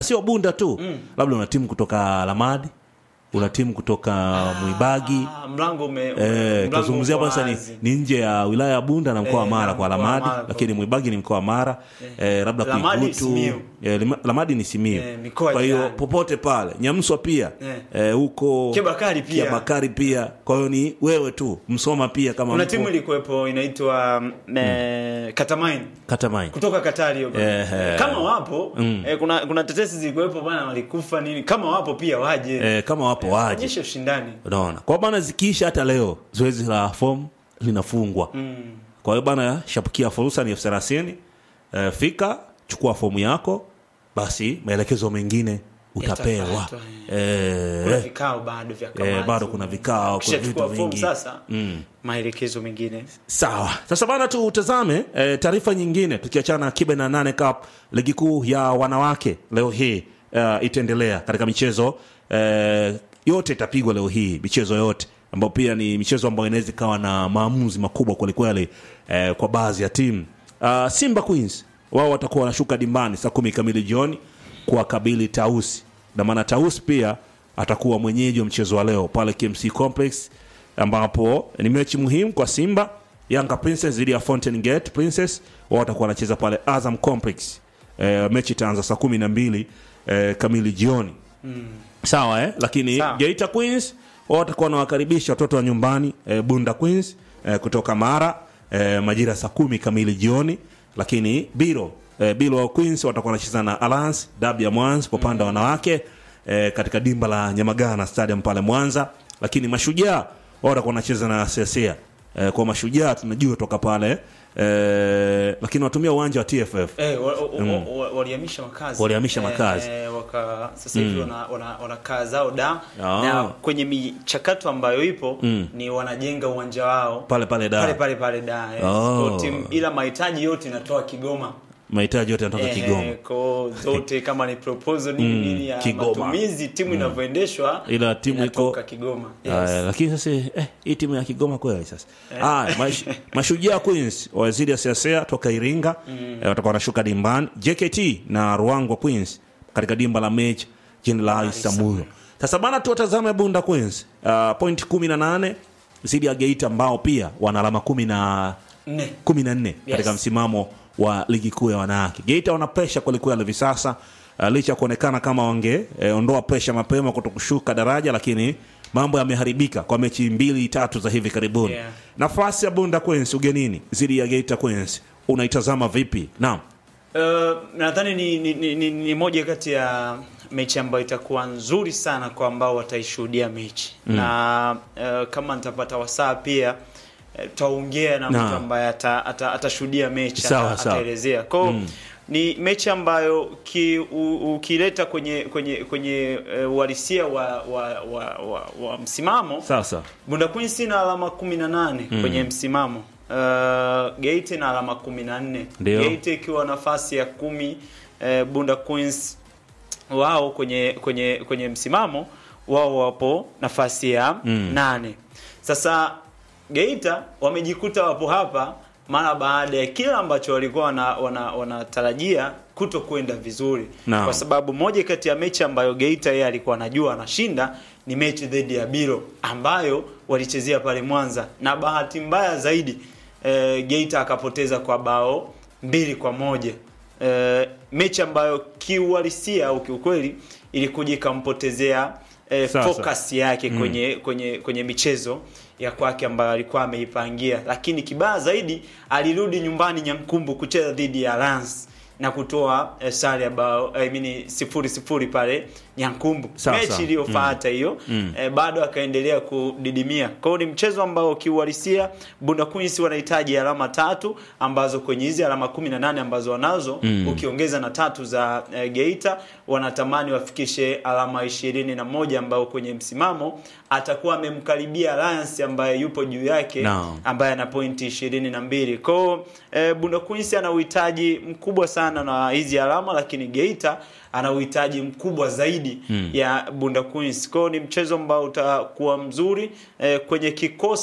sio bunda tu labda una timu kutoka lamadi una timu kutoka mwibagi Ah, mlango ume Eh, mlango tunazungumzia uko hapa sasa ni, wazi. ni nje ya wilaya ya Bunda na mkoa wa Eh, Mara na kwa mkoa wa Lamadi, Mara. lakini Mwibagi ni mkoa wa Mara eh, labda Lamadi Kuigutu Simiyu. eh, Lima- Lamadi ni Simiyu. Eh, mikoa Kwa hiyo jirani. popote pale Nyamswa pia Eh. eh, huko Kiabakari pia. Kiabakari pia. Kwa hiyo ni wewe tu Msoma pia kama kuna mpo timu ilikuwepo inaitwa mm. Katamain Katamain. kutoka Katari hiyo bwana. Eh, eh. kama wapo eh, kuna kuna tetesi zilikuwepo bwana walikufa nini kama wapo pia waje Eh, kama wapo waje. onyeshe ushindani Unaona, kwa bana zikiisha hata leo zoezi la fomu linafungwa mm. Kwa hiyo bana, shapukia fursa ni elfu thelathini. Eh, fika chukua fomu yako, basi maelekezo mengine utapewa. Yatafuatwa, kuna Eh, vikao bado vya eh, kamati. bado kuna vikao, kuna Ukishachukua vitu fomu vingi. sasa maelekezo mengine sawa. Sasa bana, tutazame eh, taarifa nyingine, tukiachana na kibe na nane cup, ligi kuu ya wanawake leo hii eh, itaendelea katika michezo eh, yote itapigwa leo hii, michezo yote ambayo pia ni michezo ambayo inaweza ikawa na maamuzi makubwa kwelikweli eh, kwa baadhi ya timu uh, Simba Queens wao watakuwa wanashuka dimbani saa kumi kamili jioni kuwakabili Tausi, na maana Tausi pia atakuwa mwenyeji wa mchezo wa leo pale KMC Complex, ambapo ni mechi muhimu kwa Simba. Yanga Princess dhidi ya Fountain Gate Princess, wao watakuwa wanacheza pale Azam Complex. E, mechi itaanza saa kumi na mbili e, kamili jioni sawa eh? lakini Sawa. Geita Queens wao watakuwa wanawakaribisha watoto wa nyumbani eh, Bunda Queens eh, kutoka Mara eh, majira saa kumi kamili jioni, lakini Biro eh, Biro Queens watakuwa wanacheza na Alliance dabi ya Mwanza kwa upande wa wanawake eh, katika dimba la Nyamagana Stadium pale Mwanza, lakini Mashujaa wao watakuwa wanacheza na Sesia eh, kwa Mashujaa tunajua toka pale eh, lakini watumia uwanja wa TFF Eh, wa- wa- wa- wa- walihamisha makazi Walihamisha makazi. eh, waka sasa hivi wana, wana, wanakaa zao da Ah. na kwenye michakato ambayo ipo ni wanajenga uwanja wao pale pale da pale pale pale da eh. Oh. Kwa timu- ila mahitaji yote inatoa Kigoma mahitaji yote yanatoka Eh, Kigoma. ko zote kama ni proposal nini nini ya Kigoma. matumizi timu inavyoendeshwa Ila timu inatoka iko- Kigoma Aya, yes. lakini sasa eh, hii timu ya Kigoma kweli sasa. Ah, mash, Mashujaa Queens wazidi ya Siasea toka Iringa eh, watakuwa wanashuka dimbani. JKT na Ruangwa Queens katika dimba la mechi Jenerali Samuyo. Sasa bana tuwatazame Bunda Queens. Uh, point 18 zidi ya Geita ambao pia wana alama 10 na Nne. 14 katika msimamo wa ligi kuu ya wanawake. Geita wana presha kwelikweli hivi sasa uh, licha ya kuonekana kama wangeondoa presha mapema kuto kushuka daraja, lakini mambo yameharibika kwa mechi mbili tatu za hivi karibuni. Yeah. Nafasi ya Bunda Queens ugenini dhidi ya Geita Queens unaitazama vipi? Naam. Uh, nadhani ni, ni, ni, ni, ni moja kati ya mechi ambayo itakuwa nzuri sana kwa ambao wataishuhudia mechi na uh, kama nitapata wasaa pia uh, tutaongea na Naam. mtu ambaye ata- ata- atashuhudia mechi Sawa, ata- sawa. ataelezea kwao ni mechi ambayo ki, u, ukileta kwenye kwenye kwenye uh, uhalisia wa, wa, wa, wa, wa msimamo Sasa Bunda Queens ina alama 18 kwenye msimamo. Uh, Geita na alama 14. Ndio. Geita ikiwa nafasi ya kumi uh, Bunda Queens wao kwenye kwenye kwenye msimamo wao wapo nafasi ya nane. Sasa Geita wamejikuta wapo hapa mara baada ya kile ambacho walikuwa wanatarajia wana, wanatarajia kuto kwenda vizuri Naam. kwa sababu moja kati ya mechi ambayo Geita yeye alikuwa anajua anashinda ni mechi dhidi ya Biro ambayo walichezea pale Mwanza, na bahati mbaya zaidi e, Geita akapoteza kwa bao mbili kwa moja e, mechi ambayo kiuhalisia au kiukweli ilikuja ikampotezea e, Sasa. focus yake kwenye kwenye kwenye michezo ya kwake ambayo alikuwa ameipangia, lakini kibaya zaidi alirudi nyumbani Nyankumbu kucheza dhidi ya Lance na kutoa eh, sare ya bao I mean sifuri sifuri pale Nyankumbu. Sawa, Mechi sawa. iliyofuata hiyo eh, bado akaendelea kudidimia. Kwa hiyo ni mchezo ambao kiuhalisia Bunda Queens wanahitaji alama tatu ambazo kwenye hizi alama 18 ambazo wanazo ukiongeza na tatu za eh, Geita wanatamani wafikishe alama ishirini na moja ambao kwenye msimamo atakuwa amemkaribia Alliance ambaye yupo juu yake Naam. ambaye ana pointi ishirini na mbili kwao e, Bunda Queens ana uhitaji mkubwa sana na hizi alama, lakini Geita ana uhitaji mkubwa zaidi ya Bunda Queens. Kwao ni mchezo ambao utakuwa mzuri e, kwenye kikosi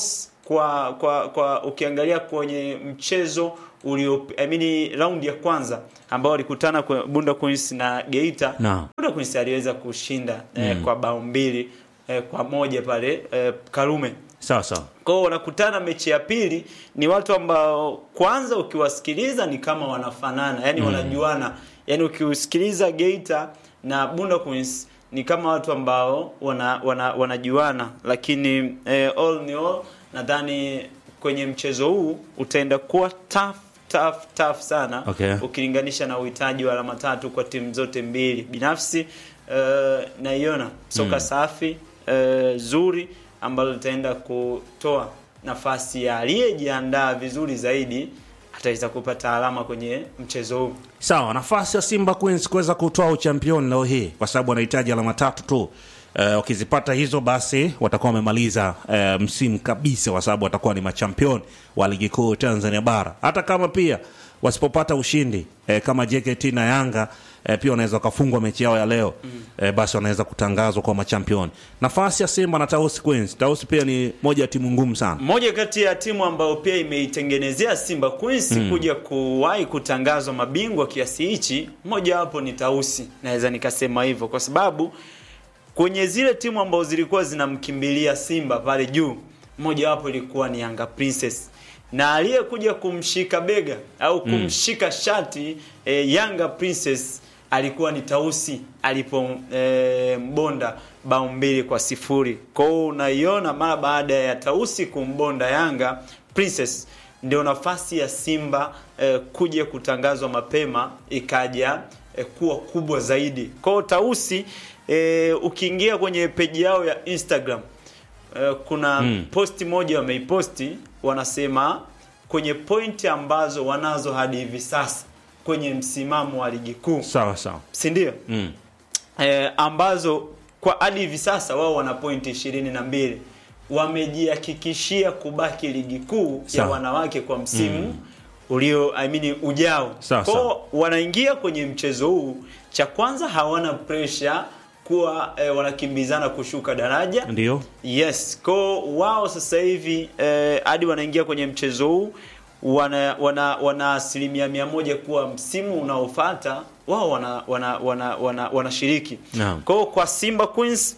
kwa kwa kwa ukiangalia kwenye mchezo ulio I mean round ya kwanza ambao walikutana kwa Bunda Queens na Geita Naam. Bunda Queens aliweza kushinda eh, kwa bao mbili eh, kwa moja pale eh, Karume sawa sawa kwao wanakutana mechi ya pili ni watu ambao kwanza ukiwasikiliza ni kama wanafanana yani wanajuana yani ukiusikiliza Geita na Bunda Queens ni kama watu ambao wana, wana, wanajuana lakini eh, all ni all nadhani kwenye mchezo huu utaenda kuwa tough tough tough sana Okay. ukilinganisha na uhitaji wa alama tatu kwa timu zote mbili binafsi uh, naiona soka safi uh, zuri ambalo litaenda kutoa nafasi ya aliyejiandaa vizuri zaidi ataweza kupata alama kwenye mchezo huu sawa nafasi ya simba queens kuweza kutoa uchampioni leo hii kwa sababu wanahitaji alama tatu tu Eh, wakizipata hizo basi watakuwa wamemaliza eh, msimu kabisa kwa sababu watakuwa ni machampion wa ligi kuu tanzania bara hata kama pia wasipopata ushindi eh, kama jkt na yanga eh, pia wanaweza wakafungwa mechi yao ya leo mm. eh, basi wanaweza kutangazwa kwa machampion nafasi ya simba na tausi queens tausi pia ni moja ya timu ngumu sana moja kati ya timu ambayo pia imeitengenezea Simba Queens kuja kuwahi kutangazwa mabingwa kiasi hichi, moja wapo ni Tausi, naweza nikasema hivyo kwa sababu kwenye zile timu ambazo zilikuwa zinamkimbilia Simba pale juu, moja wapo ilikuwa ni Yanga Princess na aliyekuja kumshika bega au kumshika shati eh, Yanga Princess alikuwa ni Tausi alipo eh, mbonda bao mbili kwa sifuri. Kwa hiyo unaiona mara baada ya Tausi kumbonda Yanga Princess ndio nafasi ya Simba eh, kuja kutangazwa mapema ikaja eh, kuwa kubwa zaidi. Kwa hiyo Tausi eh, ukiingia kwenye peji yao ya Instagram eh, kuna Mm. posti moja wameiposti wanasema kwenye pointi ambazo wanazo hadi hivi sasa kwenye msimamo wa ligi kuu sawa sawa si ndio mm. eh, ambazo kwa hadi hivi sasa wao wana pointi ishirini na mbili wamejihakikishia kubaki ligi kuu ya Sawa. wanawake kwa msimu ulio I mean, ujao Sawa, kwao sawa. wanaingia kwenye mchezo huu cha kwanza hawana pressure kuwa eh, wanakimbizana kushuka daraja ndio Yes, ko wao sasa hivi eh, hadi wanaingia kwenye mchezo huu wana wana wana asilimia mia moja kuwa msimu unaofuata wao wana wana wana wana wanashiriki. Naam. Kwa kwa Simba Queens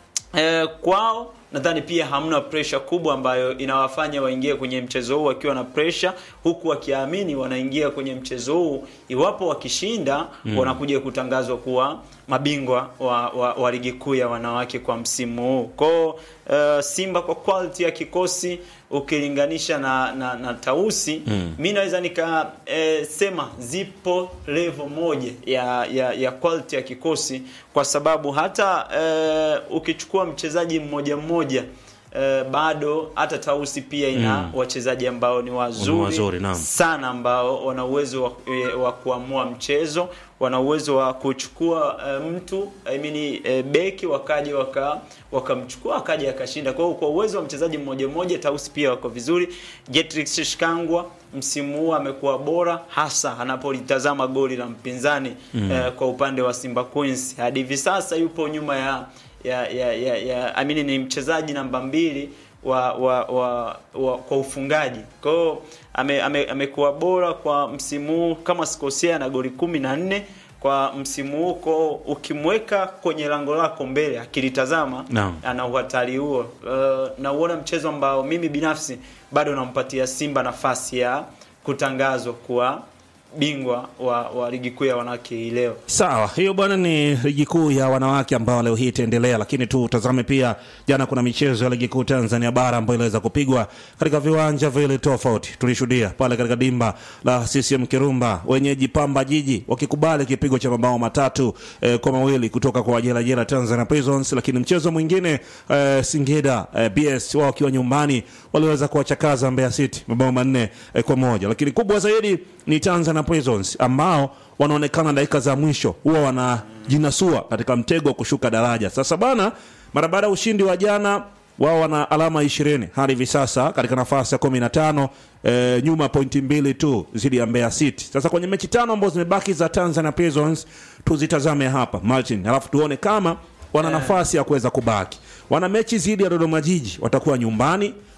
eh, kwao nadhani pia hamna pressure kubwa ambayo inawafanya waingie kwenye mchezo huu wakiwa na pressure huku wakiamini wanaingia kwenye mchezo huu iwapo wakishinda wanakuja kutangazwa kuwa mabingwa wa, wa, wa ligi kuu ya wanawake kwa msimu huu kwao uh, Simba kwa quality ya kikosi ukilinganisha na, na, na Tausi Mm. mi naweza nika eh, sema zipo level moja ya, ya, ya quality ya kikosi kwa sababu hata eh, ukichukua mchezaji mmoja mmoja eh, bado hata Tausi pia ina Mm. wachezaji ambao ni wazuri, Ni wazuri, naam. sana ambao wana uwezo wa, eh, wa kuamua mchezo wana uwezo wa kuchukua eh, mtu I mean, eh, beki wakaja waka wakamchukua akaja akashinda. Kwa hiyo kwa uwezo wa mchezaji mmoja mmoja Tausi pia wako vizuri. Jetrix Shikangwa msimu huu amekuwa bora hasa anapolitazama goli la mpinzani eh, kwa upande wa Simba Queens. Hadi hivi sasa yupo nyuma ya ya ya, ya, ya I mean, ni mchezaji namba mbili wa, wa, wa, wa kwa ufungaji. Kwa hiyo ame, ame, amekuwa bora kwa msimu huu kama sikosea na goli kumi na nne kwa msimu huu. Kwa hiyo ukimweka kwenye lango lako mbele akilitazama Naam. ana uhatari huo. Uh, nauona mchezo ambao mimi binafsi bado nampatia Simba nafasi ya kutangazwa kuwa bingwa wa, wa ligi kuu ya wanawake hii leo. Sawa, hiyo bwana ni ligi kuu ya wanawake ambao leo hii itaendelea, lakini tu tazame pia, jana kuna michezo ya ligi kuu Tanzania bara ambayo iliweza kupigwa katika viwanja vile tofauti. Tulishuhudia pale katika dimba la CCM Kirumba, wenyeji Pamba Jiji wakikubali kipigo cha mabao matatu eh, kwa mawili kutoka kwa jela jela Tanzania Prisons, lakini mchezo mwingine eh, Singida eh, BS wao wakiwa nyumbani waliweza kuwachakaza Mbeya City mabao manne eh, kwa moja, lakini kubwa zaidi ni Tanzania Prisons ambao wanaonekana dakika za mwisho huwa wanajinasua katika mtego wa kushuka daraja. Sasa bana, mara baada ya ushindi wa jana, wao wana alama ishirini hadi hivi sasa katika nafasi ya kumi na tano e, nyuma pointi mbili tu zidi ya Mbeya City. Sasa kwenye mechi tano ambazo zimebaki za Tanzania Prisons tuzitazame hapa Martin, alafu tuone kama wana nafasi ya kuweza kubaki. Wana mechi zidi ya Dodoma Jiji, watakuwa nyumbani,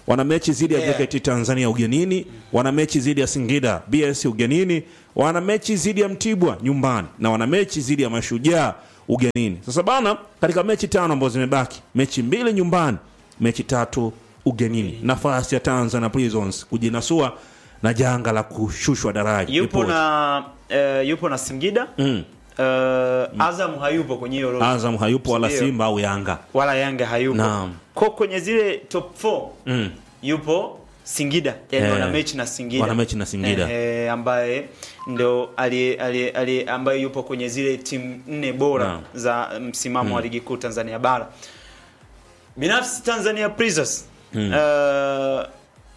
wana mechi dhidi ya Yeah. JKT Tanzania ugenini, wana mechi dhidi ya Singida BS ugenini, wana mechi dhidi ya Mtibwa nyumbani na wana mechi dhidi ya Mashujaa ugenini. Sasa bana, katika mechi tano ambazo zimebaki, mechi mbili nyumbani, mechi tatu ugenini, nafasi ya Tanzania Prisons kujinasua na janga la kushushwa daraja yupo lipo. na eh, yupo na Singida mm. eh, Azam hayupo kwenye hiyo orodha. Azam hayupo wala Ndio. Simba au Yanga. wala Yanga hayupo Naam. ko kwenye zile top 4 Mm. yupo Singida yani Eh, wana mechi na Singida wana mechi na Singida. eh, ambaye ndo ali, ali, ali, ambaye yupo kwenye zile timu nne bora Naam. za msimamo wa ligi kuu Tanzania bara binafsi Tanzania Prisons eh,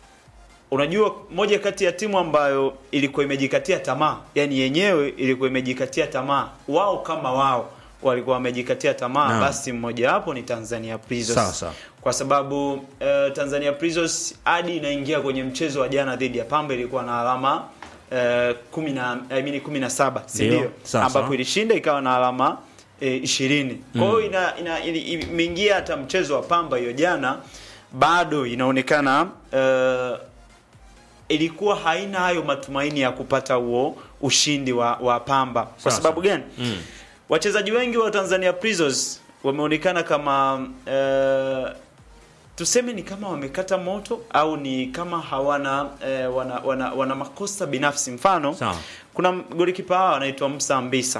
unajua moja kati ya timu ambayo ilikuwa imejikatia tamaa yani yenyewe ilikuwa imejikatia tamaa wao kama wao walikuwa wamejikatia tamaa Naam. basi mmoja wapo ni Tanzania Prisons Sawa, sawa. kwa sababu uh, Tanzania Prisons hadi inaingia kwenye mchezo wa jana dhidi ya Pamba ilikuwa na alama uh, kumi na I mean kumi na saba si Ndio, ndio? sawa, ambapo sawa. ilishinda ikawa na alama eh, ishirini kwa hiyo ina, ina, ili- imeingia hata mchezo wa Pamba hiyo jana bado inaonekana uh, ilikuwa haina hayo matumaini ya kupata huo ushindi wa, wa Pamba kwa Sawa, sababu sawa. gani? Mm. Wachezaji wengi wa Tanzania Prisons wameonekana kama eh, tuseme ni kama wamekata moto au ni kama hawana eh, wana, wana, wana makosa binafsi. Mfano, Sawa. kuna golikipa wao anaitwa Musa Mbisa.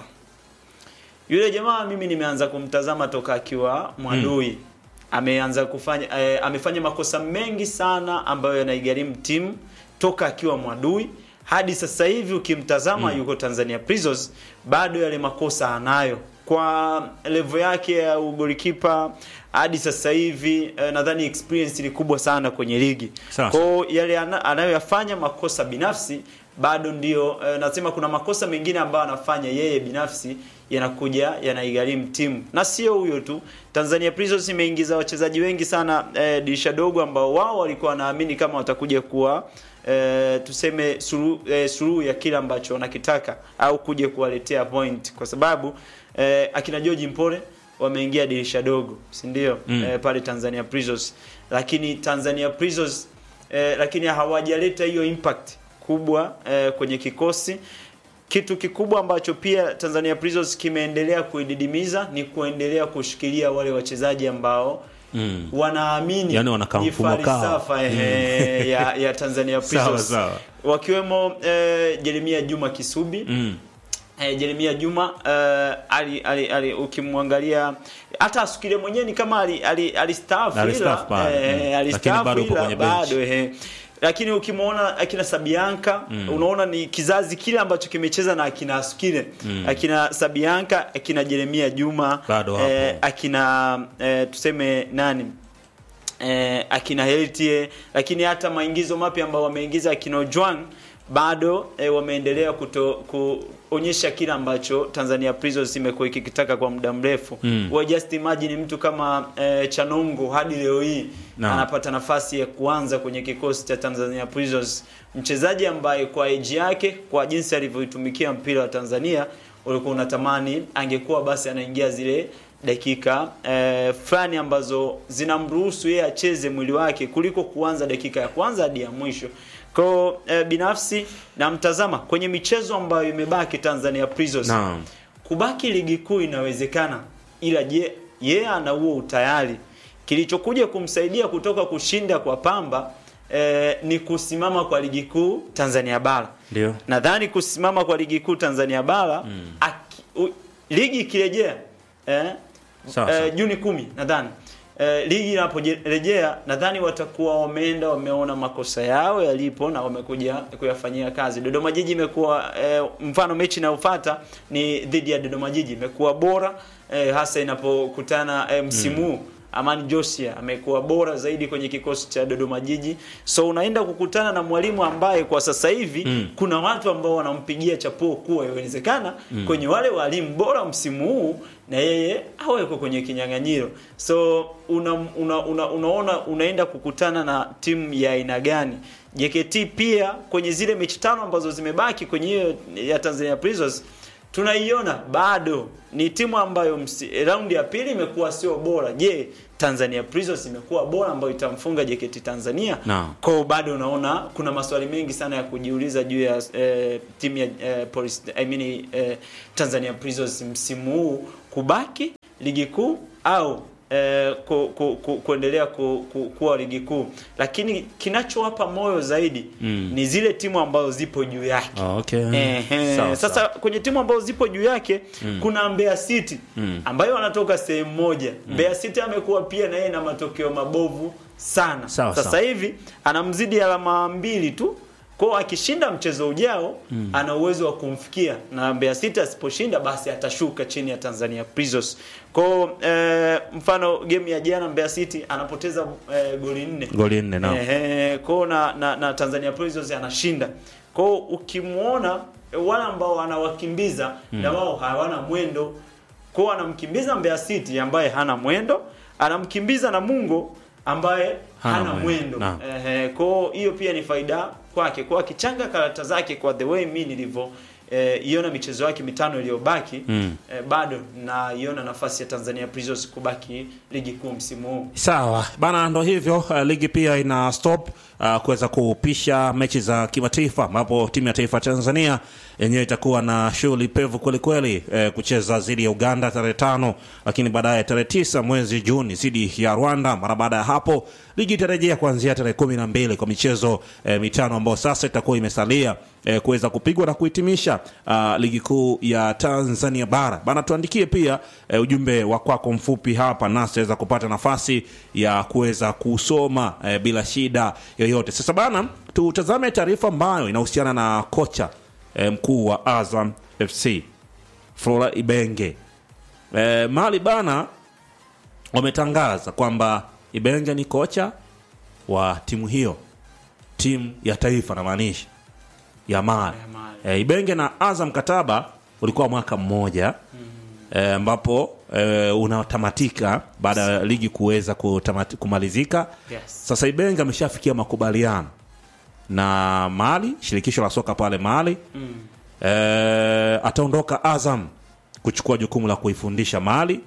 Yule jamaa mimi nimeanza kumtazama toka akiwa Mwadui. Ameanza kufanya eh, amefanya makosa mengi sana ambayo yanaigharimu timu toka akiwa Mwadui hadi sasa hivi ukimtazama yuko Tanzania Prisons bado yale makosa anayo kwa level yake ya ugolikipa hadi sasa hivi eh, nadhani experience ni kubwa sana kwenye ligi. Sawa, Kwa hiyo yale ana- anayoyafanya makosa binafsi bado ndio eh, nasema kuna makosa mengine ambayo anafanya yeye binafsi yanakuja yanaigharimu timu na sio huyo tu Tanzania Prisons imeingiza wachezaji wengi sana eh, dirisha dogo ambao wao walikuwa wanaamini kama watakuja kuwa eh, tuseme suluhu eh, suluhu ya kile ambacho wanakitaka au kuja kuwaletea point kwa sababu eh, akina George Mpole wameingia dirisha dogo si ndio Mm. eh, pale Tanzania Prisons lakini Tanzania Prisons eh, lakini hawajaleta hiyo impact kubwa eh, kwenye kikosi kitu kikubwa ambacho pia Tanzania Prisons kimeendelea kuididimiza ni kuendelea kushikilia wale wachezaji ambao Mm. wanaamini Yaani wanakaa ni mfumo kao. falsafa ehe, ya, ya Tanzania Sawa, Prisons sawa. wakiwemo eh, Jeremia Juma Kisubi Mm. eh, Jeremia Juma eh, ali, ali, ali, ukimwangalia hata Asukile mwenyewe ni kama ali, ali, alistaafu Alistaafu ila pale, mm. eh, Lakini alistaafu bado yupo ila kwenye bench. bado eh. Lakini ukimwona akina Sabianka unaona ni kizazi kile ambacho kimecheza na akina Asukile akina Sabianka akina Jeremia Juma Bado wapo. eh, akina eh, tuseme nani eh, akina Heltie lakini hata maingizo mapya ambao wameingiza akina Ojwang bado eh, wameendelea kuto, kuonyesha kile ambacho Tanzania Prisons imekuwa ikikitaka kwa muda mrefu. Mm. Wa just imagine mtu kama eh, Chanongo hadi leo hii Naam. anapata nafasi ya kuanza kwenye kikosi cha Tanzania Prisons, mchezaji ambaye kwa age yake, kwa jinsi alivyoitumikia mpira wa Tanzania ulikuwa unatamani angekuwa basi anaingia zile dakika eh, fulani ambazo zinamruhusu yeye acheze mwili wake kuliko kuanza dakika ya kwanza hadi ya mwisho. Kwa eh, binafsi namtazama kwenye michezo ambayo imebaki Tanzania Prisons Naam. kubaki ligi kuu inawezekana, ila je, yeye ana huo utayari? Kilichokuja kumsaidia kutoka kushinda kwa Pamba eh, ni kusimama kwa ligi kuu Tanzania bara. Ndio. Nadhani kusimama kwa ligi kuu Tanzania bara aki, u, ligi ikirejea eh, Sawa, sawa. eh, Juni kumi nadhani eh, ligi inaporejea nadhani watakuwa wameenda wameona makosa yao yalipo na wamekuja kuyafanyia kazi. Dodoma Jiji imekuwa eh, mfano mechi inayofuata ni dhidi ya Dodoma Jiji imekuwa bora eh, hasa inapokutana eh, msimu huu Amani Josia amekuwa bora zaidi kwenye kikosi cha Dodoma Jiji. So unaenda kukutana na mwalimu ambaye kwa sasa hivi Mm. kuna watu ambao wanampigia chapuo kuwa inawezekana kwenye wale walimu bora msimu huu na yeye aweko kwenye kinyang'anyiro. So una, una, una, unaona unaenda kukutana na timu ya aina gani? JKT pia kwenye zile mechi tano ambazo zimebaki kwenye hiyo ya Tanzania Prisons tunaiona bado ni timu ambayo msi- raundi ya pili imekuwa sio bora. Je, Tanzania Prisons imekuwa bora ambayo itamfunga JKT Tanzania? Naam. Kwa hiyo bado unaona kuna maswali mengi sana ya kujiuliza juu ya eh, timu ya eh, police, I mean, eh, Tanzania Prisons msimu huu kubaki ligi kuu au eh, ku, ku, ku, kuendelea ku, ku, kuwa ligi kuu, lakini kinachowapa moyo zaidi Mm. ni zile timu ambazo zipo juu yake. Ah, okay. Ehe. Sawa, Sasa sawa. kwenye timu ambazo zipo juu yake kuna Mbeya City Mm. ambayo wanatoka sehemu moja. Mbeya City amekuwa pia na yeye na matokeo mabovu sana. Sawa, Sasa sawa. hivi anamzidi alama mbili tu. Kwa akishinda mchezo ujao ana uwezo wa kumfikia na Mbeya City asiposhinda basi atashuka chini ya Tanzania Prisons. Kwa eh, mfano game ya jana Mbeya City anapoteza eh, goli nne. Goli nne naam. Ehe, kwao na, na, na Tanzania Prisons anashinda. Kwao ukimwona eh, wale ambao anawakimbiza na wao hawana mwendo. Kwao anamkimbiza Mbeya City ambaye hana mwendo, anamkimbiza Namungo ambaye Hana hana, mwendo. mwendo. Naam. Ehe, kwao hiyo pia ni faida kwake. Kwa akichanga karata zake kwa the way mimi nilivyo eh, iona michezo yake mitano iliyobaki Mm. eh, bado naiona nafasi ya Tanzania Prisons kubaki ligi kuu msimu huu. Sawa bana, ndo hivyo. Uh, ligi pia ina stop uh, kuweza kupisha mechi za kimataifa, ambapo timu ya taifa ya Tanzania yenyewe itakuwa na shughuli pevu kwelikweli eh, kucheza dhidi ya Uganda tarehe tano, lakini baadaye tarehe tisa mwezi Juni dhidi ya Rwanda. Mara baada ya hapo ligi itarejea kuanzia tarehe kumi na mbili kwa michezo eh, mitano ambayo sasa itakuwa imesalia eh, kuweza kupigwa na kuhitimisha uh, ligi kuu ya Tanzania bara bana. Tuandikie pia eh, ujumbe wa kwako mfupi hapa, nasi tutaweza kupata nafasi ya kuweza kusoma eh, bila shida yoyote. Sasa bana, tutazame taarifa ambayo inahusiana na kocha eh, mkuu wa Azam FC Flora Ibenge. Eh, mali bana wametangaza kwamba Ibenge ni kocha wa timu hiyo, timu ya taifa namaanisha ya Mali. Ya Mali. E, Ibenge na Azam mkataba ulikuwa mwaka mmoja eh, ambapo e, unatamatika baada ya ligi kuweza kutamati- kumalizika. Yes. Sasa Ibenge ameshafikia makubaliano na Mali, shirikisho la soka pale Mali Mm. e, ataondoka Azam kuchukua jukumu la kuifundisha Mali.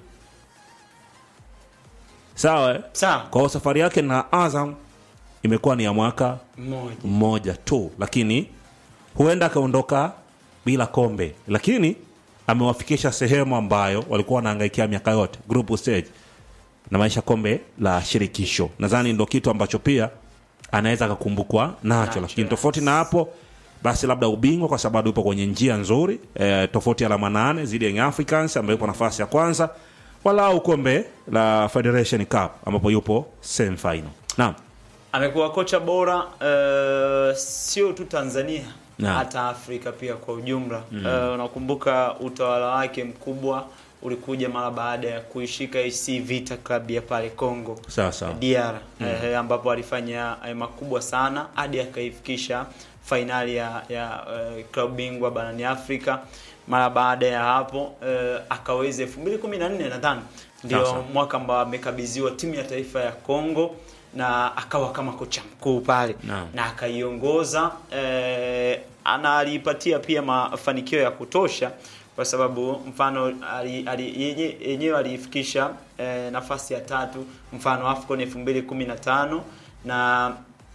Sawa eh? Sawa. Kwa hiyo safari yake na Azam imekuwa ni ya mwaka Mmoja. mmoja tu, lakini huenda akaondoka bila kombe, lakini amewafikisha sehemu ambayo walikuwa wanaangaikia miaka yote, group stage na maisha kombe la shirikisho. Nadhani ndo kitu ambacho pia anaweza akakumbukwa nacho, Nacho, lakini yes. tofauti na hapo basi labda ubingwa, kwa sababu yupo kwenye njia nzuri e, tofauti ya alama nane zidi ya Young Africans ambayo yupo nafasi ya kwanza, walau kombe la Federation Cup ambapo yupo semi final. Naam. amekuwa kocha bora eh, sio tu Tanzania Naam. hata Afrika pia kwa ujumla. Eh, unakumbuka utawala wake mkubwa ulikuja mara baada ya kuishika AC Vita Club ya pale Congo Sawa sawa. DR eh, ambapo alifanya eh, makubwa sana hadi akaifikisha fainali ya, ya eh, klabu bingwa barani Afrika. Mara baada ya hapo eh, akaweza 2014 nadhani ndio Sawa. mwaka ambao amekabidhiwa timu ya taifa ya Congo na akawa kama kocha mkuu pale Naam. na akaiongoza eh, ana aliipatia pia mafanikio ya kutosha kwa sababu mfano ali- ali- yenye- yenyewe aliifikisha eh, nafasi ya tatu mfano AFCON 2015 na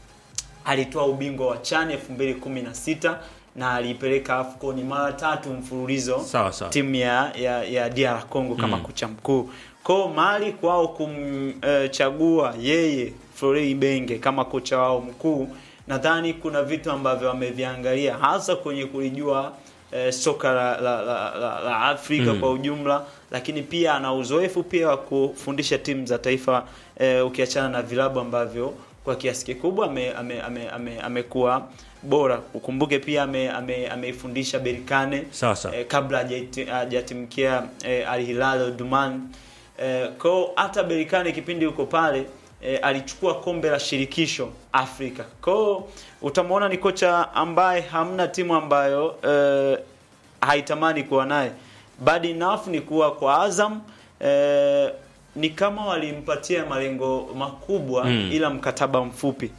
alitoa ubingwa wa CHAN 2016 na aliipeleka AFCON mara tatu mfululizo Sawa, sawa. timu ya, ya, ya DR Congo kama kocha mkuu. Kwao Mali kwao kumchagua yeye Florent Ibenge kama kocha wao mkuu, nadhani kuna vitu ambavyo wameviangalia hasa kwenye kulijua eh, soka la, la, la, la, la Afrika Mm. kwa ujumla, lakini pia ana uzoefu pia wa kufundisha timu za taifa eh, ukiachana na vilabu ambavyo kwa kiasi kikubwa amekuwa ame, ame, ame, amekuwa bora. Ukumbuke pia ame- ame- ameifundisha Berkane Sawa sawa. eh, kabla hajaiti- hajatimkia eh, Al Hilal Omdurman eh, kwao hata Berkane kipindi yuko pale eh, alichukua kombe la shirikisho Afrika. Kwao utamwona ni kocha ambaye hamna timu ambayo eh, haitamani kuwa naye. Bad enough ni kuwa kwa Azam eh, ni kama walimpatia malengo makubwa Mm. ila mkataba mfupi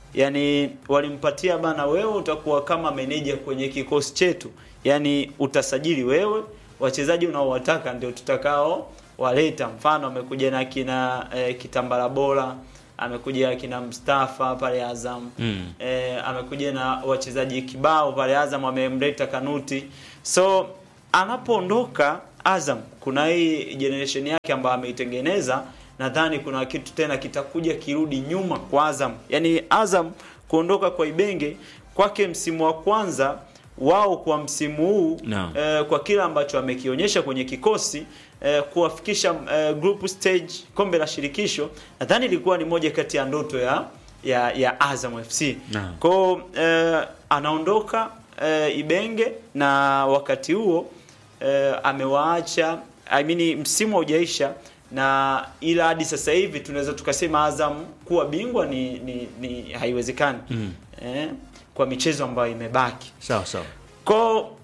yani walimpatia bana, wewe utakuwa kama meneja kwenye kikosi chetu, yani utasajili wewe, wachezaji unaowataka ndio tutakao waleta. Mfano amekuja na kina eh, Kitambala Bora, amekuja kina Mustafa pale Azam Mm. eh, amekuja na wachezaji kibao pale Azam, amemleta Kanuti. So anapoondoka Azam, kuna hii generation yake ambayo ameitengeneza, nadhani kuna kitu tena kitakuja kirudi nyuma kwa Azam. Yani Azam kuondoka kwa Ibenge kwake msimu wa kwanza wao kwa msimu huu Naam. eh, kwa kile ambacho amekionyesha kwenye kikosi eh, kuwafikisha eh, group stage kombe la shirikisho, nadhani ilikuwa ni moja kati ya ndoto ya ya, ya Azam FC. Naam. Kwao eh, anaondoka eh, Ibenge na wakati huo eh, amewaacha I mean, msimu haujaisha na ila hadi sasa hivi tunaweza tukasema Azam kuwa bingwa ni, ni, ni haiwezekani Mm. eh, kwa michezo ambayo imebaki sawa sawa kwa uh,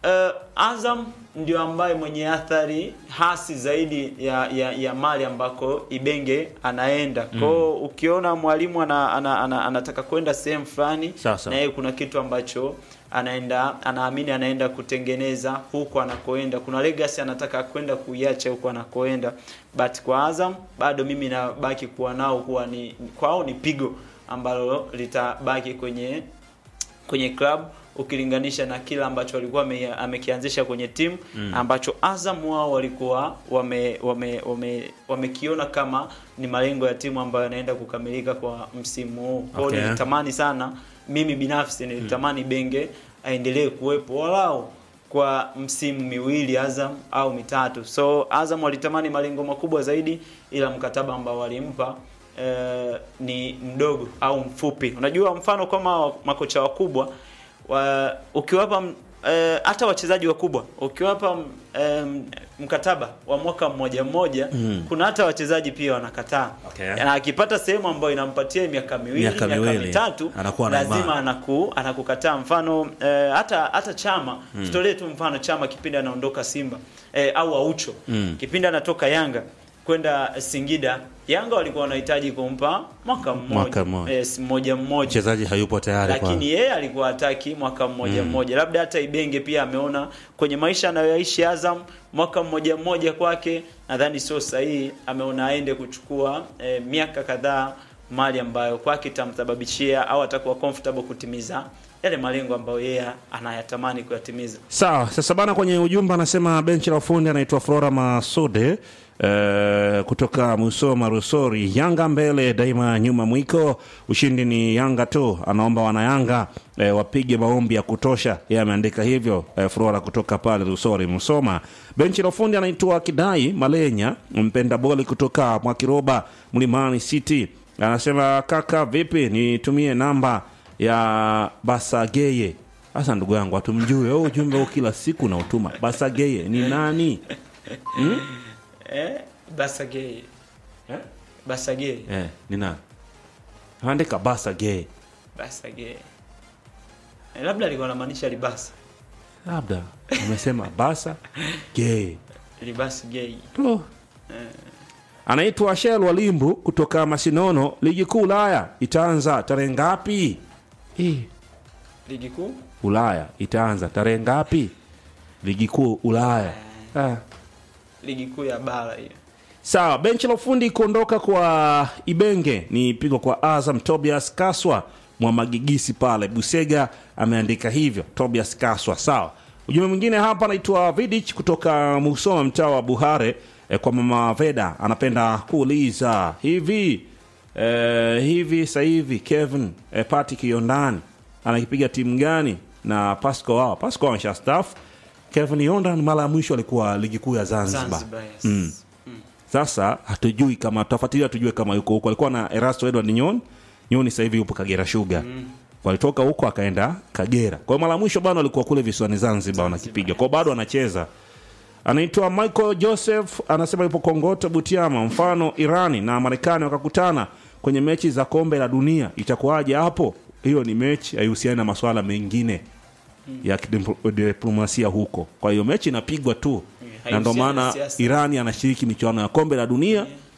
Azam ndio ambaye mwenye athari hasi zaidi ya, ya, ya mali ambako Ibenge anaenda kwao. Ukiona mwalimu ana, ana, ana, anataka kwenda sehemu fulani, Sawa, sawa. na yeye kuna kitu ambacho anaenda anaamini anaenda kutengeneza huko anakoenda, kuna legacy anataka kwenda kuiacha huko anakoenda, but kwa Azam bado mimi nabaki kuwa nao kuwa ni kwao ni pigo ambalo litabaki kwenye kwenye club ukilinganisha na kila ambacho walikuwa ame- amekianzisha kwenye timu Mm. ambacho Azam wao walikuwa wame wame wame wamekiona kama ni malengo ya timu ambayo yanaenda kukamilika kwa msimu huu. Kwa hiyo Okay. nilitamani sana mimi binafsi nilitamani Benge aendelee kuwepo walau kwa msimu miwili Azam au mitatu. So Azam walitamani malengo makubwa zaidi, ila mkataba ambao walimpa eh, ni mdogo au mfupi. Unajua, mfano kama wa- makocha wakubwa wa, ukiwapa m- eh, hata wachezaji wakubwa ukiwapa m- em, mkataba wa mwaka mmoja mmoja Mm. kuna hata wachezaji pia wanakataa Okay. na akipata sehemu ambayo inampatia miaka miwili Miaka miaka, miwili, mitatu anakuwa na lazima imani. anaku, anakukataa mfano eh, hata hata Chama tutolee tu mfano Chama kipindi anaondoka Simba eh, au Aucho Mm. kipindi anatoka Yanga kwenda Singida Yanga walikuwa wanahitaji kumpa mwaka mmoja Mwaka mmoja. eh, mmoja mmoja mchezaji hayupo tayari kwa lakini yeye alikuwa hataki mwaka mmoja Mm. mmoja. Labda hata Ibenge pia ameona kwenye maisha anayoishi Azam, mwaka mmoja mmoja kwake nadhani sio sahihi. Ameona aende kuchukua eh, miaka kadhaa mali ambayo kwake itamsababishia au atakuwa comfortable kutimiza yale malengo ambayo yeye anayatamani kuyatimiza. Sawa, sasa bana, kwenye ujumbe anasema benchi la ufundi anaitwa Flora Masude eh, kutoka Musoma Rusori. Yanga mbele daima, nyuma mwiko, ushindi ni Yanga tu. Anaomba wanayanga eh, wapige maombi ya kutosha. Yeye ameandika hivyo eh, Flora kutoka pale Rusori Musoma. Benchi la ufundi anaitwa Kidai Malenya, mpenda boli kutoka Mwakiroba Mlimani City. Anasema kaka, vipi, nitumie namba ya Basageye. Sasa ndugu yangu, hatumjui wewe, ujumbe huu kila siku na utuma. Basageye ni nani? Hmm? Eh, Basage Eh? Basage Eh, ni nani? Andika Basageye. Basage eh, labda alikuwa anamaanisha libasa Labda umesema Basa Gay. libasi gay Oh. Anaitwa Shel Walimbu kutoka Masinono. Ligi kuu Ulaya itaanza tarehe ngapi? Eh, ligi kuu Ulaya itaanza tarehe ngapi? Ligi kuu Ulaya. Ah. ligi kuu ya bara hiyo. Sawa, benchi la ufundi kuondoka kwa Ibenge ni pigo kwa Azam. Tobias Kaswa Mwamagigisi pale Busega ameandika hivyo, Tobias Kaswa. Sawa, ujumbe mwingine hapa anaitwa Vidich kutoka Musoma, mtaa wa Buhare eh, kwa mama Veda anapenda kuuliza hivi eh, hivi sasa hivi Kevin eh, Pati Kiondani anakipiga timu gani na Pasco wao? Pasco amesha staff. Kevin Yondan mara ya mwisho alikuwa ligi kuu ya Zanzibar. Zanzibar, yes. Mm. Sasa hatujui kama tutafuatilia, tujue kama yuko huko. Alikuwa na Erasto Edward Nyon. Nyoni sasa hivi yupo Kagera Sugar. Walitoka huko akaenda Kagera. Kwa hiyo mara ya mwisho bado alikuwa kule visiwani Zanzibar wanakipiga. Kwa hiyo bado anacheza. Anaitwa Michael Joseph anasema yupo Kongoto Butiama. Mfano Irani na Marekani wakakutana kwenye mechi za kombe la dunia, itakuwaje hapo? Hiyo ni mechi haihusiani na masuala mengine ya kidiplo- diplomasia huko. Kwa hiyo mechi inapigwa tu, na ndio haihusiani na maana siasa. Irani anashiriki michuano ya kombe la dunia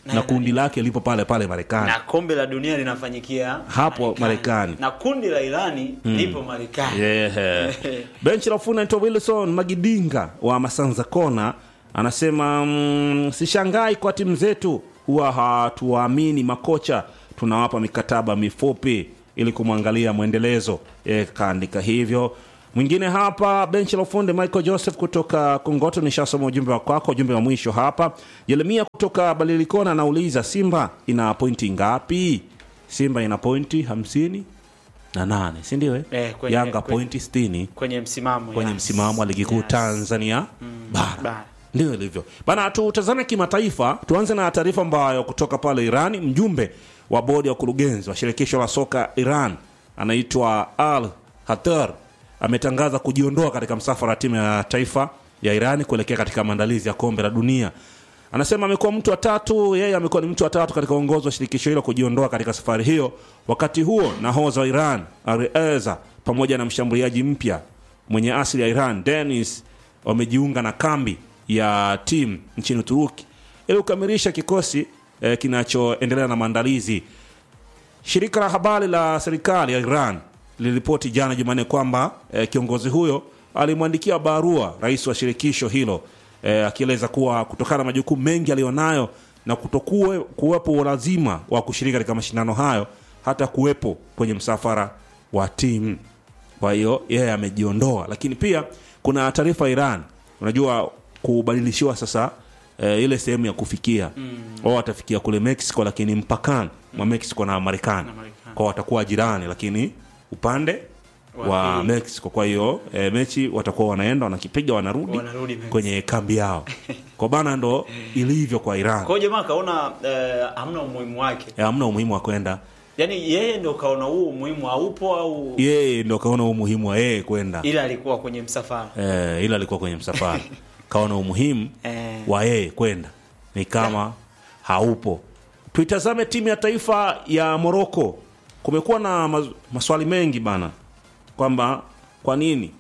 na kundi lake lipo pale pale Marekani. na kombe la dunia linafanyikia Hapo Marekani. na kundi la Irani lipo Marekani Yeah. Benchi la ufundi anaitwa Wilson Magidinga wa Masanza Kona anasema mm, sishangai kwa timu zetu huwa hatuwaamini makocha, tunawapa mikataba mifupi ili kumwangalia mwendelezo. E, kaandika hivyo. Mwingine hapa benchi la ufundi Michael Joseph kutoka Kongoto, nishasoma ujumbe wa kwako. Ujumbe wa mwisho hapa, Yeremia kutoka Balilikona anauliza Simba ina pointi ngapi? Simba ina pointi hamsini na nane si ndio? eh? Eh, kwenye- Yanga kwenye- pointi sitini kwenye msimamo kwenye yes. msimamo wa ligi kuu Yes. Tanzania bara. bara. Ndio ilivyo bana. Tutazame kimataifa, tuanze na taarifa ambayo kutoka pale Irani. Mjumbe wa bodi ya wakurugenzi wa shirikisho la soka Iran anaitwa Al Hatar ametangaza kujiondoa katika msafara wa timu ya taifa ya Irani kuelekea katika maandalizi ya kombe la dunia. Anasema amekuwa mtu wa tatu, yeye amekuwa ni mtu wa tatu katika uongozi wa shirikisho hilo kujiondoa katika safari hiyo. Wakati huo nahodha wa Iran Areza pamoja na mshambuliaji mpya mwenye asili ya Iran Denis wamejiunga na kambi ya timu nchini Uturuki ili kukamilisha kikosi eh, kinachoendelea na maandalizi. Shirika la habari la serikali ya Iran liliripoti jana Jumanne kwamba eh, kiongozi huyo alimwandikia barua rais wa shirikisho hilo eh, akieleza kuwa kutokana na majukumu mengi aliyonayo na kutokuwe kuwepo lazima wa kushiriki katika mashindano hayo hata kuwepo kwenye msafara wa timu. Kwa hiyo yeye amejiondoa, lakini pia kuna taarifa Iran, unajua kubadilishiwa sasa eh, ile sehemu ya kufikia wao watafikia kule Mexico, lakini mpakani mwa Mexico na Marekani Na Marekani. kwao watakuwa jirani, lakini upande Wa wa pili. Mexico. Kwa hiyo eh, mechi watakuwa wanaenda wanakipiga, wanarudi Wanarudi Mexico. kwenye kambi yao kwa bana, ndo ilivyo kwa Iran. Kwa hiyo jamaa kaona eh, hamna umuhimu wake, Eh, hamna umuhimu wa kwenda, yaani yeye ndo kaona huo umuhimu haupo au yeye ndo kaona umuhimu wa yeye kwenda ila alikuwa kwenye msafara eh, ila alikuwa kwenye msafara kaona umuhimu Eh. wa yeye kwenda ni kama haupo. Tuitazame timu ya taifa ya Moroko. Kumekuwa na mas- maswali mengi bana, kwamba kwa nini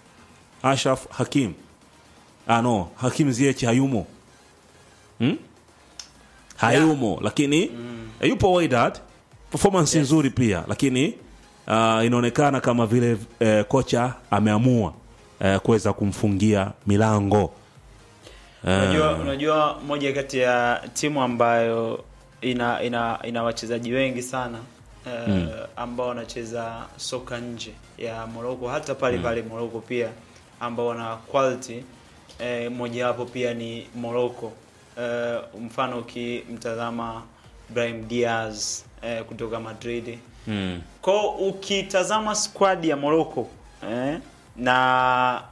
Ashraf Hakim ah, no, Hakim Ziyech hayumo hmm? hayumo lakini eh, yupo Wydad performance nzuri pia lakini uh, inaonekana kama vile eh, kocha ameamua eh, kuweza kumfungia milango Unajua, unajua moja kati ya timu ambayo ina ina ina wachezaji wengi sana eh, ambao wanacheza soka nje ya Morocco hata pale pale Morocco pia ambao wana quality eh, mojawapo pia ni Morocco eh, mfano ukimtazama Brahim Diaz eh, kutoka Madrid mm. kwa ukitazama squad ya Morocco eh, na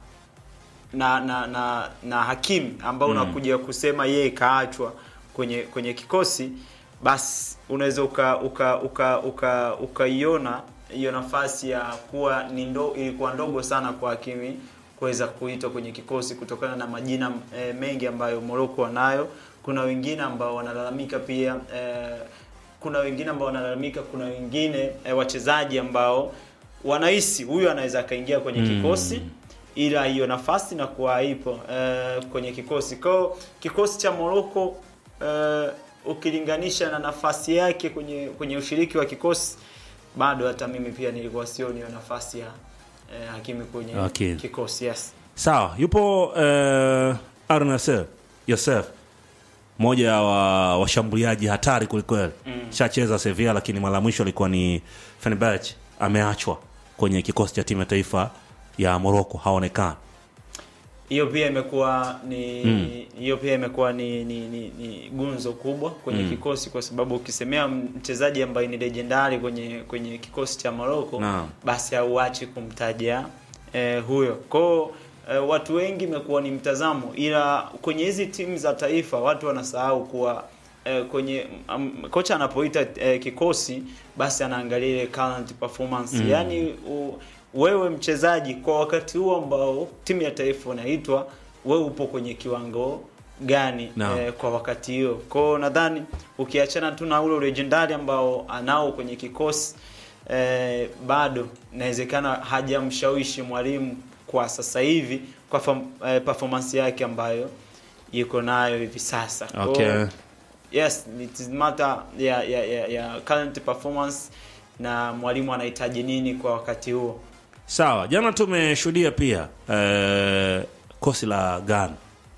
na na na, na Hakim ambao unakuja kusema yeye kaachwa kwenye kwenye kikosi, basi unaweza uka uka uka uka ukaiona hiyo nafasi ya kuwa ni ndo, ilikuwa ndogo sana kwa Hakimi kuweza kuitwa kwenye kikosi kutokana na majina eh, mengi ambayo Morocco wanayo. Kuna wengine ambao wanalalamika pia eh, kuna wengine ambao wanalalamika, kuna wengine eh, wachezaji ambao wanahisi huyu anaweza akaingia kwenye kikosi ila hiyo nafasi na kuwa haipo eh, kwenye kikosi kwao. Kikosi cha Morocco eh, ukilinganisha na nafasi yake kwenye kwenye ushiriki wa kikosi, bado hata mimi pia nilikuwa sioni hiyo nafasi ya eh, Hakimi kwenye Okay. kikosi yes. Sawa, yupo uh, Arnasel Yosef, mmoja wa washambuliaji hatari kwelikweli mm. shacheza Sevilla, lakini mara ya mwisho alikuwa ni Fenerbahce. Ameachwa kwenye kikosi cha timu ya taifa ya Morocco, haonekani. hiyo pia imekuwa ni hiyo pia imekuwa ni, ni, ni, ni gunzo kubwa kwenye kikosi kwa sababu ukisemea mchezaji ambaye ni legendari kwenye kwenye kikosi cha Morocco Naam. basi hauachi kumtaja eh, huyo kwao. Eh, watu wengi imekuwa ni mtazamo, ila kwenye hizi timu za taifa watu wanasahau kuwa eh, kwenye um, kocha anapoita eh, kikosi basi anaangalia ile current performance yani u, wewe mchezaji kwa wakati huo ambao timu ya taifa unaitwa wewe upo kwenye kiwango gani Naam. eh, kwa wakati hiyo kwao nadhani ukiachana tu na ule legendari ambao anao kwenye kikosi eh, bado inawezekana hajamshawishi mwalimu kwa sasa hivi kwa fam, eh, performance yake ambayo yuko nayo hivi sasa Kwao, Okay. yes it is matter ya, ya, ya, ya current performance na mwalimu anahitaji nini kwa wakati huo Sawa, jana tumeshuhudia pia eh, kosi la Ghana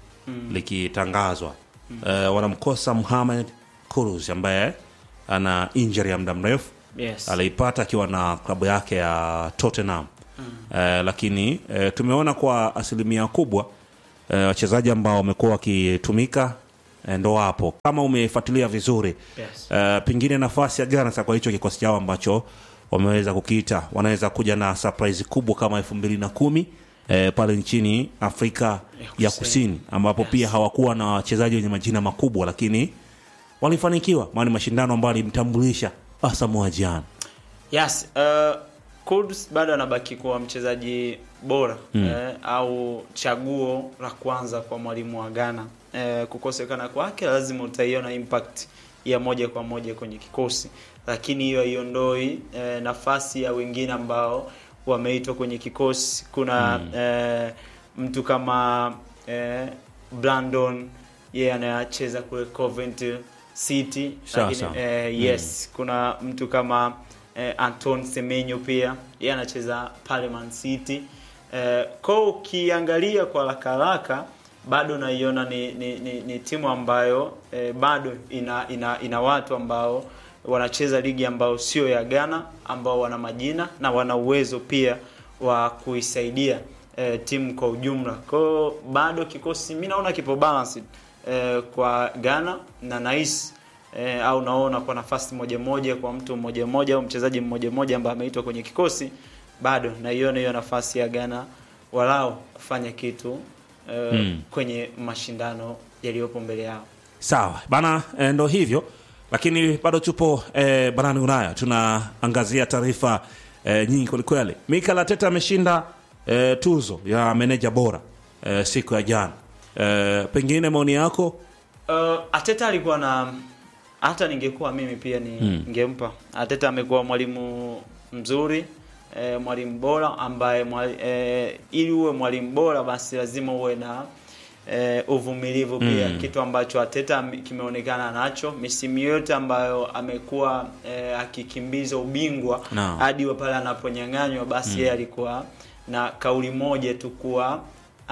likitangazwa eh, wanamkosa Mohamed Kudus ambaye ana injury ya muda mrefu yes aliipata akiwa na klabu yake ya Tottenham eh, lakini eh, tumeona kwa asilimia kubwa eh, wachezaji ambao wamekuwa wakitumika eh, ndo wapo. Kama umefuatilia vizuri yes eh, pengine nafasi ya Ghana sasa kwa hicho kikosi chao ambacho wameweza kukiita, wanaweza kuja na surprise kubwa kama elfu mbili na kumi eh, pale nchini Afrika ya Kusini. Kusini ambapo pia hawakuwa na wachezaji wenye majina makubwa, lakini walifanikiwa, maana ni mashindano ambayo alimtambulisha Asamoah Gyan. Yes, uh, Kudus bado anabaki kuwa mchezaji bora eh, au chaguo la kwanza kwa mwalimu wa Ghana. Eh, kukosekana kwake lazima utaiona impact ya moja kwa moja kwenye kikosi, lakini hiyo haiondoi eh, nafasi ya wengine ambao wameitwa kwenye kikosi. Kuna eh, mtu kama eh, Brandon yeye anacheza kule Coventry City, Sawa, lakini sawa. eh, yes kuna mtu kama eh, Anton Semenyo pia yeye anacheza pale Man City eh, kwa ukiangalia kwa haraka haraka bado naiona ni, ni, ni, ni timu ambayo eh, bado ina, ina ina watu ambao wanacheza ligi ambao sio ya Ghana ambao wana majina na wana uwezo pia wa kuisaidia eh, timu kwa ujumla. Kwa hiyo bado kikosi mimi naona kipo balanced eh, kwa Ghana na nahisi eh, au naona kwa nafasi moja moja kwa mtu mmoja mmoja au mchezaji mmoja mmoja ambaye ameitwa kwenye kikosi, bado naiona hiyo nafasi ya Ghana walao kufanya kitu eh, Mm. kwenye mashindano yaliyopo mbele yao. Sawa bana, e, ndo hivyo, lakini bado tupo e, barani Ulaya, tunaangazia taarifa e, nyingi kwelikweli. Mikel Arteta ameshinda e, tuzo ya meneja bora e, siku ya jana. E, pengine maoni yako? Uh, Ateta alikuwa na hata ningekuwa mimi pia ni Mm. ningempa. Ateta amekuwa mwalimu mzuri eh, mwalimu bora ambaye mwali, eh, ili uwe mwalimu bora basi lazima uwe na eh, uvumilivu pia Mm. kitu ambacho Ateta ame- kimeonekana nacho misimu yote ambayo amekuwa eh, akikimbiza ubingwa Naam. hadi wa pale anaponyang'anywa basi yeye alikuwa na kauli moja tu kuwa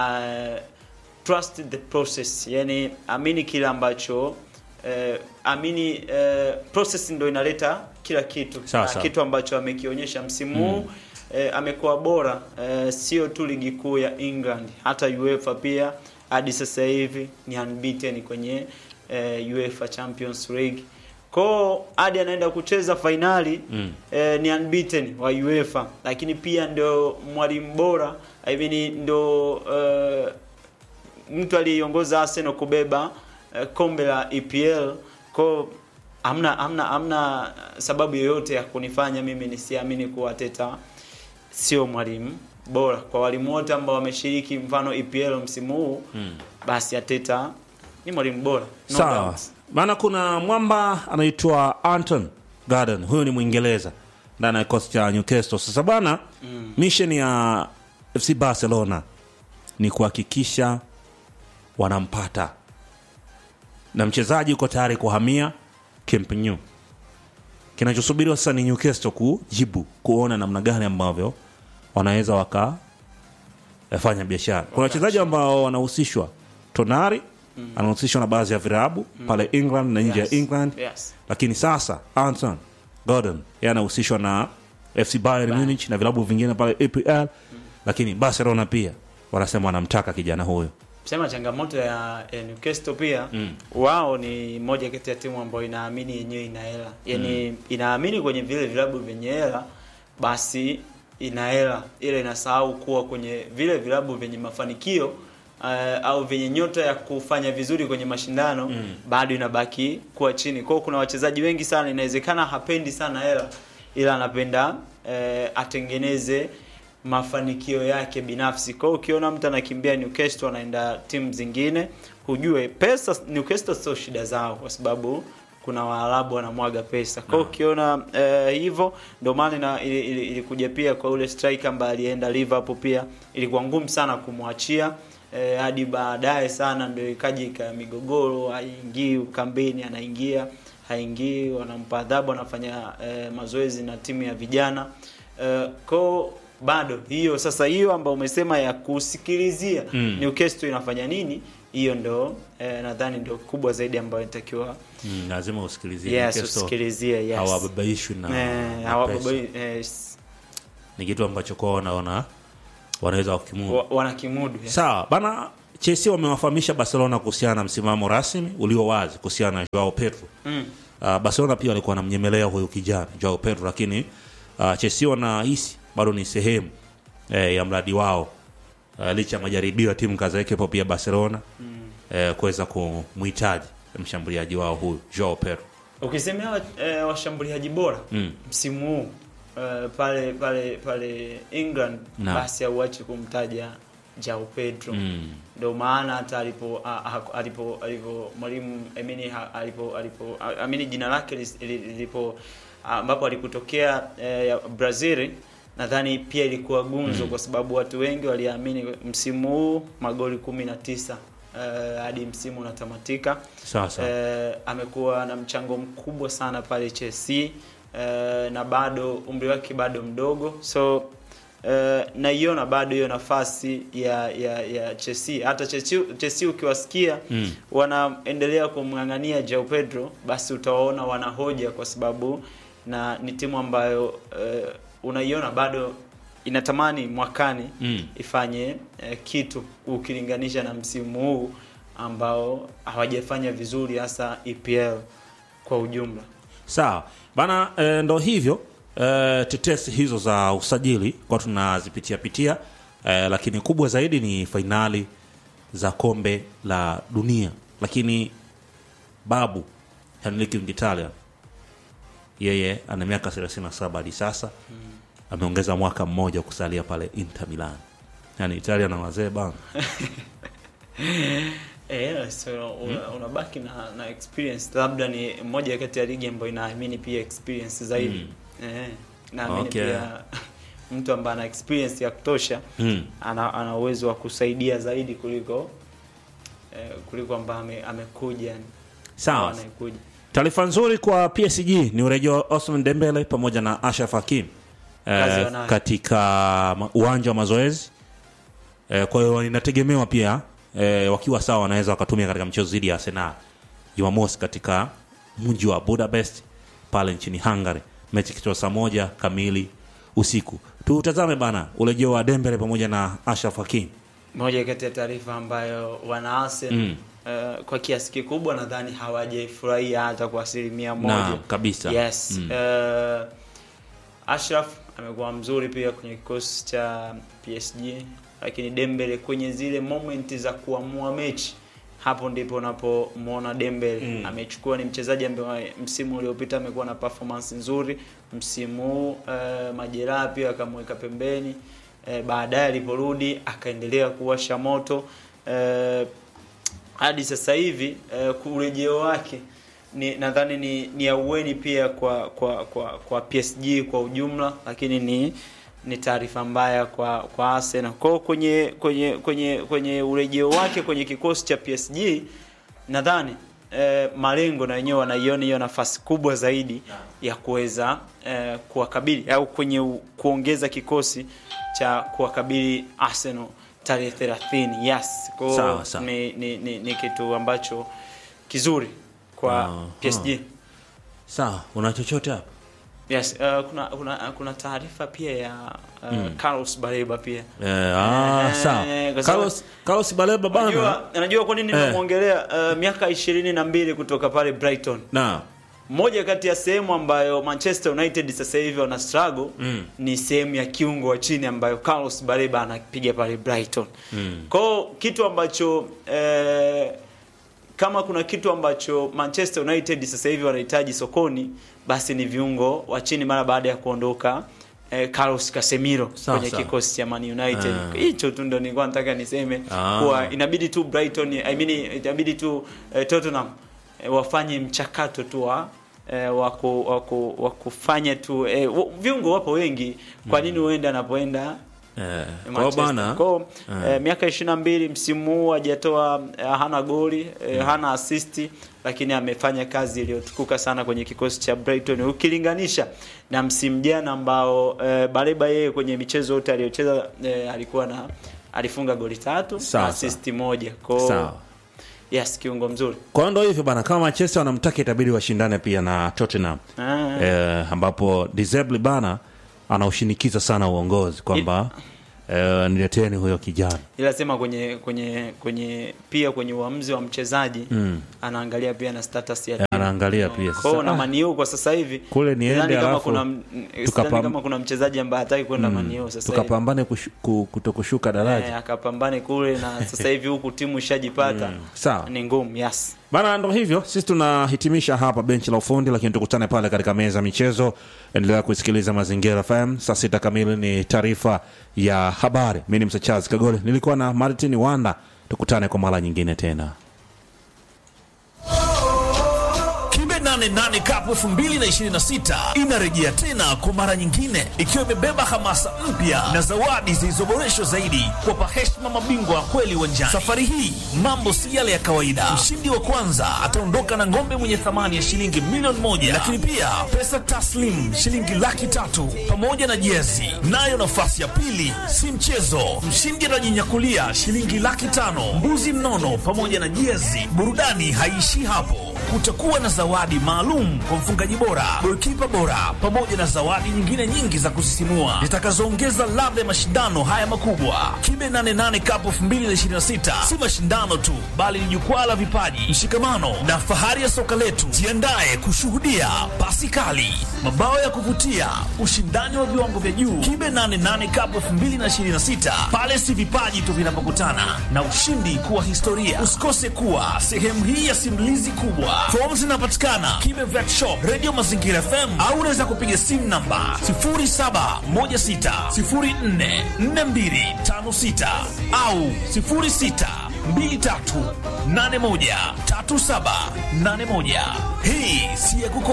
uh, trust the process yani amini kile ambacho eh, amini eh, process ndo inaleta kila kitu Sawa, Na sawa. kitu ambacho amekionyesha msimu huu eh, amekuwa bora eh, sio tu ligi kuu ya England hata UEFA pia hadi sasa hivi ni unbeaten kwenye eh, UEFA Champions League kwao hadi anaenda kucheza fainali Mm. eh, ni unbeaten wa UEFA lakini pia ndio mwalimu bora I mean ndio eh, mtu aliyeongoza Arsenal kubeba eh, kombe la EPL kwa hamna hamna hamna sababu yoyote ya kunifanya mimi nisiamini kuwa Arteta sio mwalimu bora kwa walimu wote ambao wameshiriki mfano EPL msimu huu Mm. basi Arteta ni mwalimu bora no Sawa, doubt. maana kuna mwamba anaitwa Anton Gordon, huyu ni Mwingereza ndani ya kikosi cha Newcastle. Sasa bana, Mm. mission ya FC Barcelona ni kuhakikisha wanampata na mchezaji uko tayari kuhamia Camp Nou. Kinachosubiriwa sasa ni Newcastle kujibu, kuona namna gani ambavyo wanaweza wakafanya biashara. Kuna wachezaji ambao wanahusishwa, Tonari anahusishwa na baadhi ya virabu pale England na nje Yes. ya England Yes. lakini sasa Anton Gordon yeye anahusishwa na FC Bayern Munich na vilabu vingine pale EPL, lakini Barcelona pia wanasema wanamtaka kijana huyo. sema changamoto ya, ya Newcastle pia Mm. wao ni moja kati ya timu ambayo inaamini yenyewe ina hela yani inaamini kwenye vile vilabu vyenye hela basi ina hela ile inasahau kuwa kwenye vile vilabu vyenye mafanikio uh, au vyenye nyota ya kufanya vizuri kwenye mashindano Mm. bado inabaki kuwa chini kwao kuna wachezaji wengi sana inawezekana hapendi sana hela ila anapenda eh, atengeneze mafanikio yake binafsi. Kwa hiyo ukiona mtu anakimbia Newcastle anaenda timu zingine, hujue pesa Newcastle sio shida zao, kwa sababu kuna Waarabu wanamwaga pesa. Kwa hiyo ukiona eh, hivyo, ndio maana ina- ili- ili- ilikuja pia kwa ule striker ambaye alienda Liverpool, pia ilikuwa ngumu sana kumwachia eh, hadi baadaye sana ndio ikaja ika migogoro, haingii kambeni, anaingia haingii, wanampa adhabu, anafanya eh, mazoezi na timu ya vijana eh, kwao bado hiyo sasa, hiyo ambayo umesema ya kusikilizia Mm. Newcastle inafanya nini, hiyo ndo eh, nadhani ndio kubwa zaidi ambayo inatakiwa Mm, lazima usikilizie yes, Newcastle usikilizie yes. hawababaishwi na, Eh, na hawababai- pressure. yes. ni kitu ambacho kwao wanaona wanaweza wakimudu Wa- wanakimudu yes. sawa bana chelsea wamewafahamisha barcelona kuhusiana na msimamo rasmi ulio wazi kuhusiana na joao pedro Mm. uh, barcelona pia walikuwa wanamnyemelea huyu kijana joao pedro lakini uh, chelsea wanahisi bado ni sehemu eh, ya mradi wao uh, licha ya majaribio ya timu kadhaa ikiwepo pia barcelona mm. eh, kuweza kumhitaji mshambuliaji wao huyu joao pedro Ukisemea eh, washambuliaji bora Mm. msimu huu eh, pale pale pale England Naam. basi auache kumtaja Joao Pedro mm. ndio maana hata alipo a- a- alipo alipo mwalimu Emini ha- alipo alipo a- amini jina lake lis- li- lilipo ambapo alikutokea eh, ya Brazil nadhani pia ilikuwa gunzo kwa sababu watu wengi waliamini msimu huu magoli kumi na tisa eh, hadi msimu unatamatika sawa sawa eh, amekuwa na mchango mkubwa sana pale Chelsea eh, na bado umri wake bado mdogo so eh, naiona bado hiyo nafasi ya ya ya Chelsea hata Chelsea, Chelsea ukiwasikia Mm. wanaendelea kumng'ang'ania Joao Pedro basi utawaona wanahoja kwa sababu na ni timu ambayo eh, unaiona bado inatamani mwakani Mm. ifanye eh, kitu ukilinganisha na msimu huu ambao hawajafanya vizuri hasa EPL kwa ujumla. sawa bana e, ndo hivyo e, tetesi hizo za usajili kwa tunazipitia pitia e, lakini kubwa zaidi ni fainali za kombe la dunia lakini babu henrik mkitalia yeye ana miaka 37 hadi sasa ameongeza mwaka mmoja kusalia pale inter milan yani italia na wazee bana Eh, so una- unabaki na, na experience labda ni moja kati ya ligi ambayo inaamini pia experience zaidi. Eh, naamini Okay. pia mtu ambaye ana experience ya kutosha mm. ana, ana uwezo wa kusaidia zaidi kuliko eh, kuliko ambaye ame, amekuja Sawa. anayekuja. taarifa nzuri kwa psg ni urejeo wa osman dembele pamoja na ashraf hakim Kazi eh, wanayo. katika ma- uwanja wa mazoezi eh, kwa hiyo inategemewa pia eh, wakiwa sawa wanaweza wakatumia katika mchezo dhidi ya arsenal jumamosi katika mji wa budapest pale nchini hungary mechi kichwa saa moja kamili usiku tutazame bana urejeo wa dembele pamoja na ashraf hakim moja kati ya taarifa ambayo wana Arsenal Mm. eh, kwa kiasi kikubwa nadhani hawajaifurahia hata kwa asilimia moja Naam, kabisa. yes Mm. eh, Ashraf amekuwa mzuri pia kwenye kikosi cha PSG lakini Dembele kwenye zile momenti za kuamua mechi hapo ndipo unapomwona Dembele Mm. amechukua ni mchezaji ambaye msimu uliopita amekuwa na performance nzuri msimu huu eh, majeraha pia akamweka pembeni eh, baadaye aliporudi akaendelea kuwasha moto eh, hadi sasa hivi eh, urejeo wake ni nadhani ni, ni aueni pia kwa kwa kwa kwa PSG kwa ujumla, lakini ni ni taarifa mbaya kwa kwa Arsenal. Kwa hiyo kwenye kwenye kwenye kwenye urejeo wake kwenye kikosi cha PSG nadhani eh, malengo na wenyewe wanaiona hiyo nafasi kubwa zaidi ya kuweza eh, kuwakabili au kwenye u, kuongeza kikosi cha kuwakabili Arsenal tarehe 30. Yes. Kwa hiyo Sawa, sawa. ni, ni, ni, ni kitu ambacho kizuri kwa Ah, PSG. sawa una chochote hapa Yes, uh, kuna kuna kuna taarifa pia ya uh, Carlos Baleba pia. eh, ah, Eh, sawa kwa sababu- Carlos, Carlos baleba bana Unajua unajua kwa nini Eh. nimemwongelea uh, miaka ishirini na mbili kutoka pale Brighton. na Moja kati ya sehemu ambayo Manchester United sasa hivi wana struggle Mm. ni sehemu ya kiungo wa chini ambayo Carlos Baleba anapiga pale Brighton. Mm. Kwao kitu ambacho eh, kama kuna kitu ambacho Manchester United sasa hivi wanahitaji sokoni basi ni viungo wa chini mara baada ya kuondoka eh, Carlos Casemiro Sawa, kwenye sawa. kikosi cha Man United. Ah. Hicho tu ndo nilikuwa nataka niseme Ah. kuwa inabidi tu Brighton I mean inabidi tu eh, Tottenham eh, wafanye mchakato tu wa eh, wa ku- wa ku- wa kufanya tu eh, wa- viungo wapo wengi kwa nini uende anapoenda Eh, kwa Manchester. bana Kwa, eh, miaka 22 msimu huu hajatoa eh, hana goli eh, hana assist lakini amefanya kazi iliyotukuka sana kwenye kikosi cha Brighton ukilinganisha na msimu jana ambao eh, Baleba yeye kwenye michezo yote aliyocheza eh, alikuwa na alifunga goli tatu Sawa, na assist moja. Kwa sawa. yes, kiungo mzuri. kwa hiyo ndo hivyo bana kama manchester wanamtaka itabidi washindane pia na tottenham Ah. eh, ambapo Dizeble bana anaushinikiza sana uongozi kwamba eh, nileteni huyo kijana ila sema kwenye kwenye kwenye pia kwenye uamuzi wa mchezaji anaangalia pia na status ya timu. anaangalia pia Kwa hiyo sasa na ah, Maniu kwa sasa hivi Kule niende, sidhani kama alafu kuna m- tukapam- sidhani kama kuna mchezaji ambaye hataki kwenda Maniu sasa hivi. tukapambane kushu- ku- kutokushuka daraja Eh, akapambane kule na sasa hivi huku timu ishajipata sawa ni ngumu yes. bana ndo hivyo sisi tunahitimisha hapa benchi la ufundi lakini tukutane pale katika meza ya michezo endelea kusikiliza mazingira fm saa sita kamili ni taarifa ya habari mi ni msachazi kagole nilikuwa na martin wanda tukutane kwa mara nyingine tena Kibe 88 Cup 2026 inarejea tena kwa mara nyingine ikiwa imebeba hamasa mpya na zawadi zilizoboreshwa zaidi kuwapa heshima mabingwa wa kweli uwanjani. Safari hii mambo si yale ya kawaida. Mshindi wa kwanza ataondoka na ng'ombe mwenye thamani ya shilingi milioni moja, lakini pia pesa taslim shilingi laki tatu pamoja na jezi. Nayo nafasi ya pili si mchezo, mshindi atajinyakulia shilingi laki tano, mbuzi mnono pamoja na jezi. Burudani haiishii hapo kutakuwa na zawadi maalum kwa mfungaji bora, golikipa bora, pamoja na zawadi nyingine nyingi za kusisimua zitakazoongeza ladha ya mashindano haya makubwa. Kibe 88 Cup 2026 si mashindano tu, bali ni jukwaa la vipaji, mshikamano na fahari ya soka letu. Jiandae kushuhudia pasi kali, mabao ya kuvutia, ushindani wa viwango vya juu. Kibe 88 Cup 2026 pale si vipaji tu vinapokutana na ushindi kuwa historia. Usikose kuwa sehemu hii ya simulizi kubwa. Fomu zinapatikana Kibe Vet Shop, Radio Mazingira FM au unaweza kupiga simu namba 0716044256 au 0623813781. Hii si ya kuko